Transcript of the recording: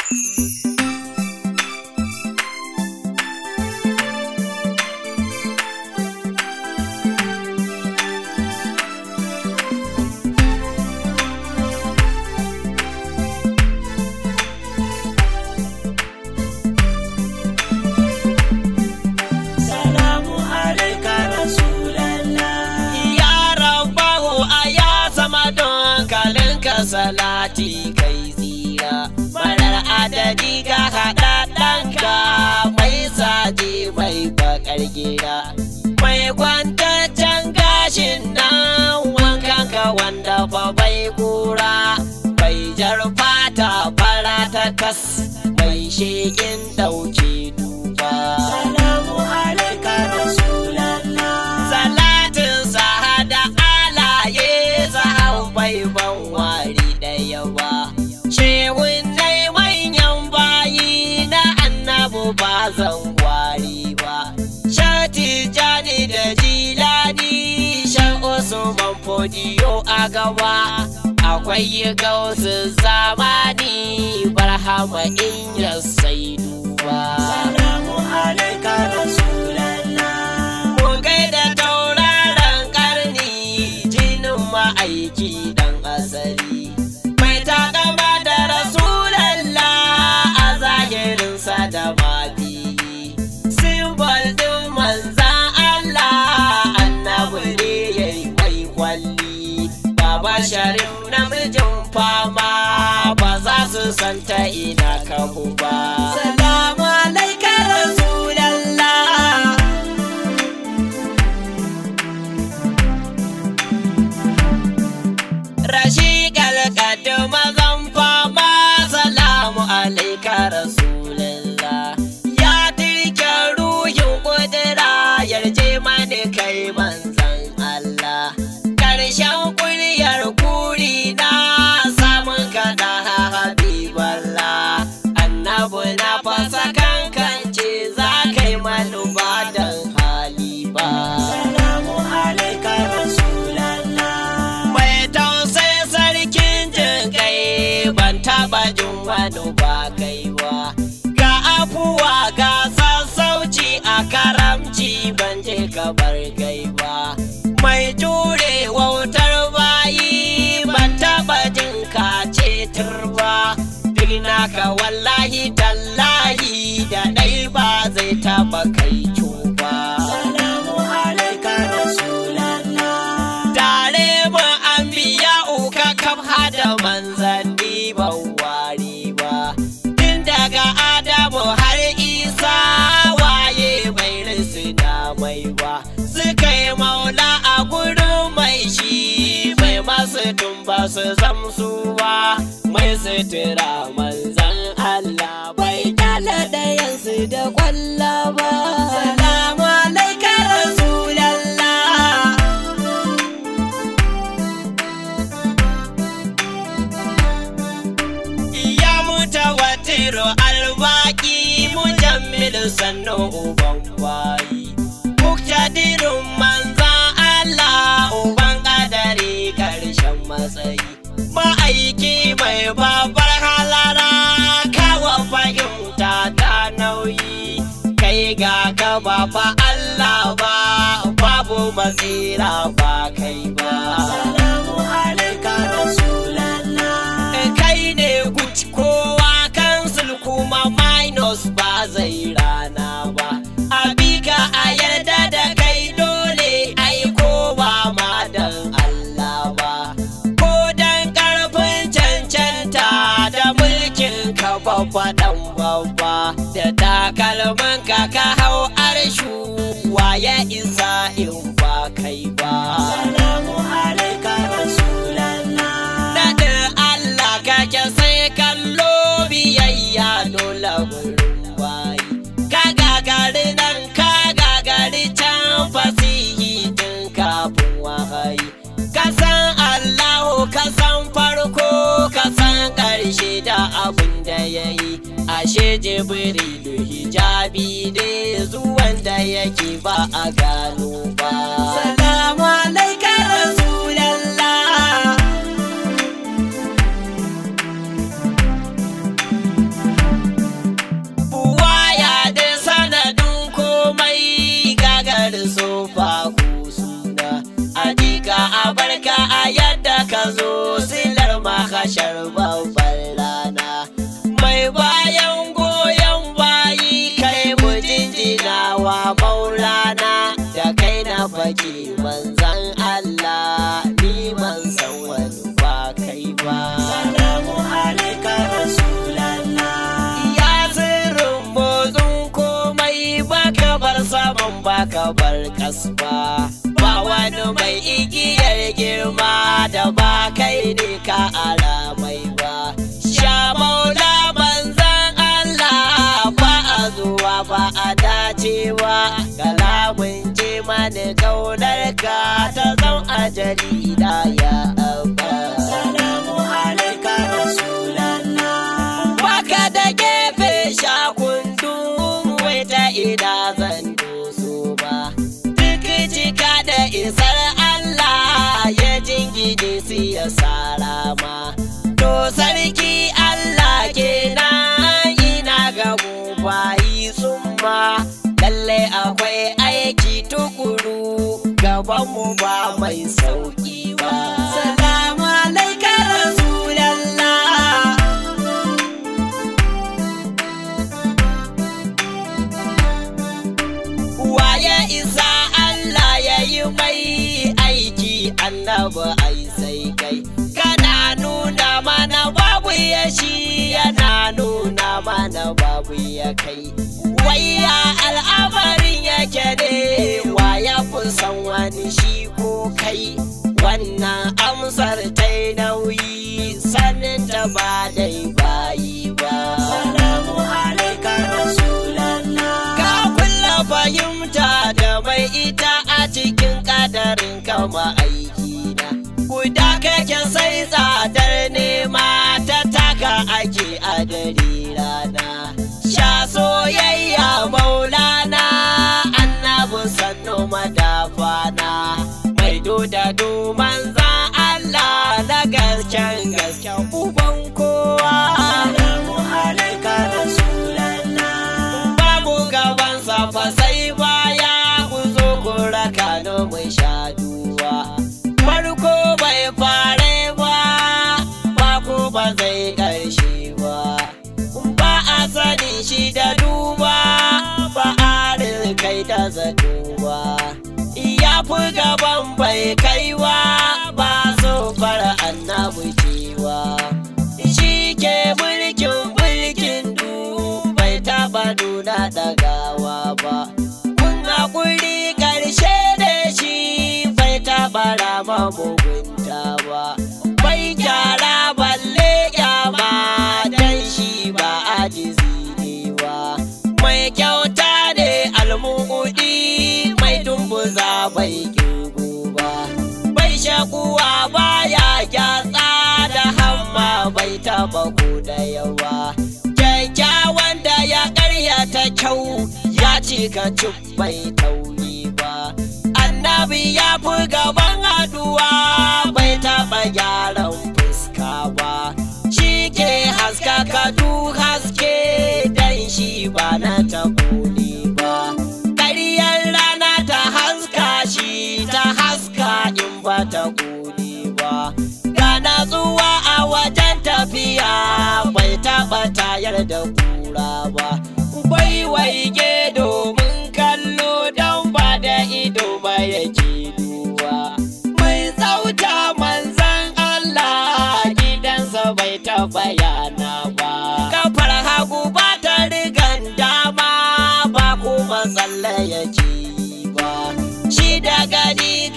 Salamu alaika Rasulallah. Ya rabbahu a ya sama don kalinka salati kai tsira. Marar adadi ga haɗa ɗanka mai saje mai bakar gida. Mai kwantaccen gashin nan wankanka wanda fa bai kura. Bai jar fata fara ta tas mai shekin ɗauke duba. Salamu alaika Rasulallah. Salatin sahada alaye sahau bai ban wari ɗaya ba. Shehun nai manyan bayi na annabu ba zan wari ba. Shati jani da jilani shan Usman fodiyo a gaba. Akwai gausu zamani barhama in ya sai duba. Salamu alaika Rasulallah. Mun gaida tauraron karni jinin ma'aiki dan asali. Mai takama da Rasulallah a zahirinsa da mafi. Simbol ɗin manzan Allah annabi ne ya yi mai kwalli. Baba Sharif namijin fama ba za su santa ina kahu ba. Salamu alaika Rasulallah. Rashi kalkatu mazan fama salamu alaika rasulullah ya tirke ruhin kudura yarje mani kai manzan Allah karshen kuryar kuri na samun kaɗa habiballah annabu na fasa kankance za kai manuba don hali ba Salamu alaika Rasulallah. mai tausayi sarkin jin kai ban taba jin wani ba kaiwa ga afuwa ga sassauci a karamci ban je kabar gaiwa mai jure wautar bayi ban taba jin kace turba duk naka wallahi tallahi da ɗai ba zai taba kai cuba Salamu alaika Rasulallah. tare mu an biya uka kaf hada manzanni ban wari ba tun daga adamu har isa waye bai risu da mai ba suka yi maula a gurin mai shi mai masu tumba su zamsu ba mai sutura manzan Allah bai kyala ɗayansu da kwalla ba salamu alaika rasulallah Ya mutawatiru albaki mujammilu sannu uban bayi. Muktadirun manzan Allah uban kadari karshen matsayi. Ma'aiki mai babar halara kawo fahimta ta nauyi. Kai ga gaba fa Allah ba babu matsira ba kai ba. Salamu alaika Rasulallah. kai ne guci kowa kansul kuma minus ba zai rana ba abika a yarda da kai dole ai ko ba ma dan Allah ba ko dan karfin cancanta da mulkin ka babba dan babba da takalman ka ka hau arshu waye isa in ba kai ba Salamu alaika Rasulallah. Daɗin Allah kake sai kallo biyayya dole gurin bayi. Ka gagari nan ka gagari can fasihi tun kafin wahayi. Ka san Allahu ka san farko ka san ƙarshe da abin da ya yi. Ashe Jibrilu hijabi ne zuwan da yake ba a gano ba. Salamu alaika Rasulallah. zo silar mahashar babbar rana mai bayan goyon bayi kai mu jinjina wa maulana da kai na fake manzan Allah ni man san wani ba kai ba Salamu alaika Rasulallah. ya sirrin motsin komai baka bar saman baka bar kasba ba wani mai igiyar girma da ba kai ne ka ara mai ba sha maula manzan Allah ba a zuwa ba a dacewa kalamun je mani kaunar ka ta zan a jarida ya abba Salamu alaika Rasulallah. Baka da gefe shakundu wai ta ina zan doso ba. Duk cika da isar Allah ya jingine su ya sarama. To sarki Allah kenan ina ga mu bayi summa. Lalle akwai aiki tukuru gabanmu ba mai sauki ba. Salamu alaika Rasulallah. Waye isa Allah ya yi mai aiki annabi ai sai kai kana nuna mana babu ya shi yana nuna mana babu ya kai waya al'amarin yake ne waya kun san wani shi ko kai wannan amsar ta yi nauyi sanin ta ba dai bayi ba Salamu alaika Rasulallah. Ka kulla fahimta da mai ita a cikin kadarin kama aikina. Guda kake sai tsadar nema ta taka ake a dare rana. Sha soyayya maulana annabi sannu madafana. Mai doda duman za Allah na gasken gasken uban kowa. Salamu alaika Rasulallah. babu gabansa fa sai baya ku zo ku raka ni mu sha duwa farko bai fare ba ba ku ba zai ƙarshe ba ba a sanin shi da duba ba a kai da zato ba ya fi gaban bai kaiwa ba so fara annabi cewa shi ke mulkin mulkin du bai taba nuna ɗagawa ba kun haƙuri ƙarshe da shi bai taba rama mugunta ba bai gyara balle kyama dan shi ba ajizi ne ba mai kyauta ne almu'udi mai dumbuza bai kirgu ba bai shakuwa baya gyatsa da hamma bai taba ko da yawa kyakkyawan da ya karyata kyau ya cika cik bai tauri ba annabi ya fi gaban haduwa bai taba gyaran fuska ba shi ke haskaka duk haske dan shi ba na takuni ba ƙaryar rana ta haska shi ta haska in ba ta kuni ba ga natsuwa a wajen tafiya bai taɓa tayar da kura ba bai waige domin kallo don ba da ido ba yake duba mai tsauta manzan Allah gidansa bai taɓa yana ba kafar hagu ba ta rigan dama ba kuma tsalle yake yi ba shi da gani